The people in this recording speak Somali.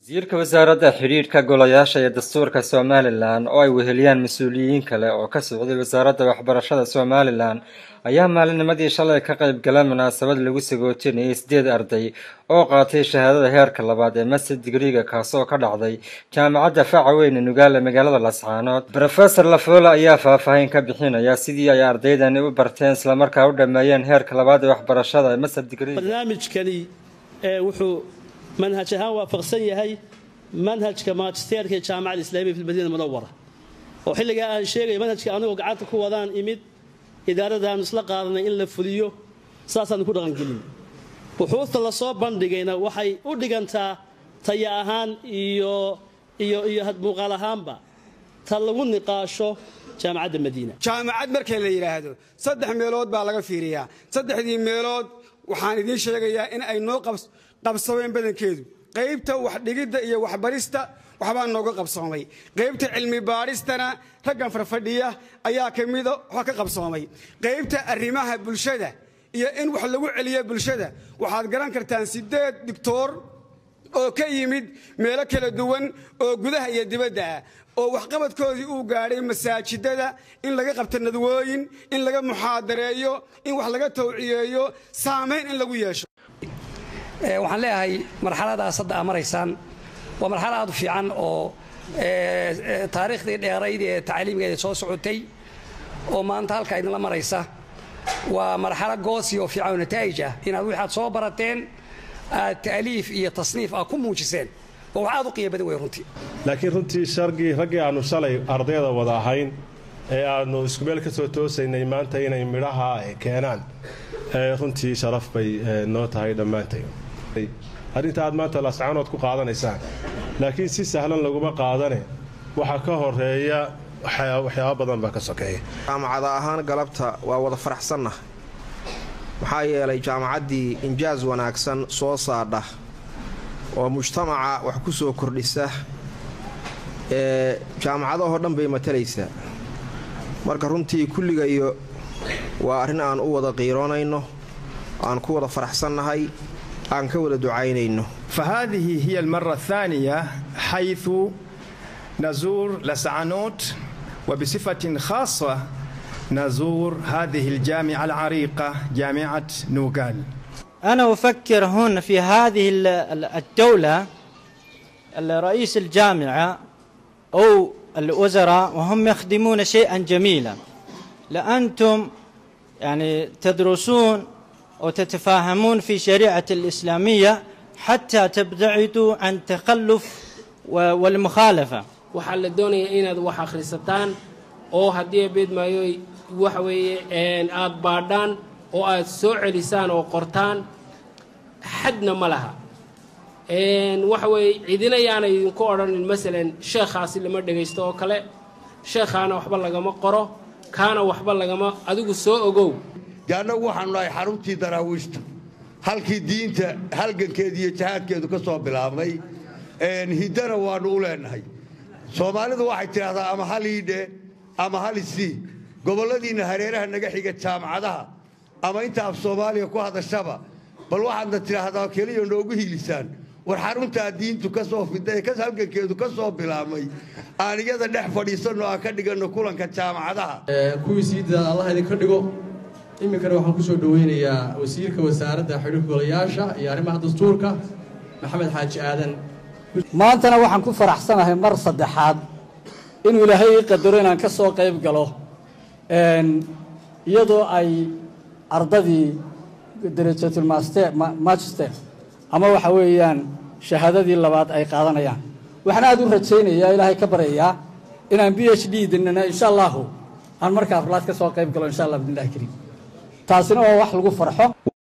wasiirka wasaaradda xidhiidhka golayaasha iyo dastuurka somalilan oo ay weheliyaan mas-uuliyiin kale oo ka socday wasaaradda waxbarashada somalilan ayaa maalinimadii shalay ka qayb gala munaasabad lagu sagootinayay sideed arday oo qaatay shahaadada heerka labaad ee master digriga kaasoo ka dhacday jaamacadda faca weyne nugaale magaalada lascaanood rofesor lafoola ayaa faahfaahin ka bixinaya sidii ay ardaydani u barteen islamarkaa u dhameeyeen heerka labaad ee waxbarashada ee master digriga barnaamijkani wuxuu manhaj ahaan waafaqsan yahay manhajka magisteerka ee jaamacada islaamiya fi madiina munawara oo xilligaa aan sheegaya manhajka anigoo gacanta ku wadaan imid idaaradaanu isla qaadanay in la fuliyo saasaanu ku dhaqangelin buxuusta lasoo bandhigayna waxay u dhigantaa taya ahaan iyo iyo iyo muuqaal ahaanba ta lagu niqaasho jaamacadda madiina jaamacad marka la yidhaahdo saddex meelood baa laga fiiriyaa saddexdii meelood waxaan idiin sheegayaa in ay noo qabsameen badankeedu qaybta waxdhigidda iyo waxbarista waxbaa nooga qabsoomay qaybta cilmi baadhistana raggan farfadhiya ayaa ka mida wax ka qabsoomay qaybta arrimaha bulshada iyo in wax lagu celiyo bulshada waxaad garan kartaan sideed digtoor oo ka yimid meelo kala duwan oo gudaha iyo dibadda ah oo waxqabadkoodii uu gaadhay masaajidada in laga qabto nadwooyin in laga muxaadareeyo in wax laga tawciyeeyo saamayn in lagu yeesho waxaan leeyahay marxaladaas hadda aa maraysaan waa marxalad aad u fiican oo taariikhdii dheerayd ee tacliimgeeda soo socotay oo maanta halka idinla maraysa waa marxalo goosi oo fiican oo nataa'ij ah inaad waxaad soo barateen aad ta'liif iyo tasniif aad ku muujiseen waa wax aad u qiimo badan wey runtii laakiin runtii shargii raggii aannu shalay ardayda wada ahayn ee aannu isku meel ka soo toosaynay maanta inay midhaha keenaan runtii sharaf bay noo tahay dhammaantay arrinta aad maanta lascaanood ku qaadanaysaan laakiin si sahlan laguma qaadane waxaa ka horeeya waxyaaba badan baa ka sokeeya jaamacada ahaan galabta waa wada faraxsanna maxaa yeelay jaamacaddii injaas wanaagsan soo saadha oo mujtamaca wax ku soo kordhisa ee jaamacadahoo dhan bay matalaysaa marka runtii kulligayo waa arrin aan u wada qiiroonayno aan ku wada faraxsannahay aan ka wada ducaynayno فهذه هي المرة الثانية حيث نزور لسعانوت وبصفة خاصة نزور هذه الجامعة العريقة جامعة نوغال أنا أفكر هنا في هذه الدولة رئيس الجامعة أو الوزراء وهم يخدمون شيئا جميلا لأنتم يعني تدرسون وتتفاهمون في شريعة الإسلامية حتى تبتعدوا عن تخلف والمخالفة waxaa la doonayaa inaad wax akhrisataan oo haddii beedmaayo waxa weeye aad baadhaan oo aad soo celisaan oo qortaan xadna ma laha waxa weeye cidina yaana idinku odhanin masalan sheekhaasi lama dhegaysto oo kale sheekhaana waxba lagama qoro kaana waxba lagama adigu soo ogow dee annagu waxaanu nahay xaruntii daraawiishta halkii diinta halgankeeda iyo jahaadkeedu ka soo bilaabmay hiddana waannu u leennahay soomaalidu waxay tidhaahdaa ama hal iidhe ama hal isii gobolladiinna hareeraha naga xiga jaamacadaha ama inta af soomaaliya ku hadashaba bal waxaadna tidhaahdaa keliya noogu hiilisaan war xaruntaa diintu ka soo fidda ee halgankeedu ka soo bilaabmay aan iyada dhex fadhiisanno aan ka dhiganno kulanka jaamacadaha kuwii siidaa allah idinka dhigo iminkana waxaan kusoo dhoweynayaa wasiirka wasaaradda xidhiirka golayaasha iyo arrimaha dastuurka maxamed xaaji aadan maantana waxaan ku faraxsanahay mar saddexaad inuu ilaahay ii qadaro inaan ka soo qayb galo iyadoo ay ardadii darajatulmagister ama waxa weeyaan shahaadadii labaad ay qaadanayaan waxaan aad u rajaynayaa ilaahay ka baryayaa inaan b h d dinana insha allahu aan markaa afraad ka soo qayb galo insha allah bidnillahi kariim taasina waa wax lagu farxo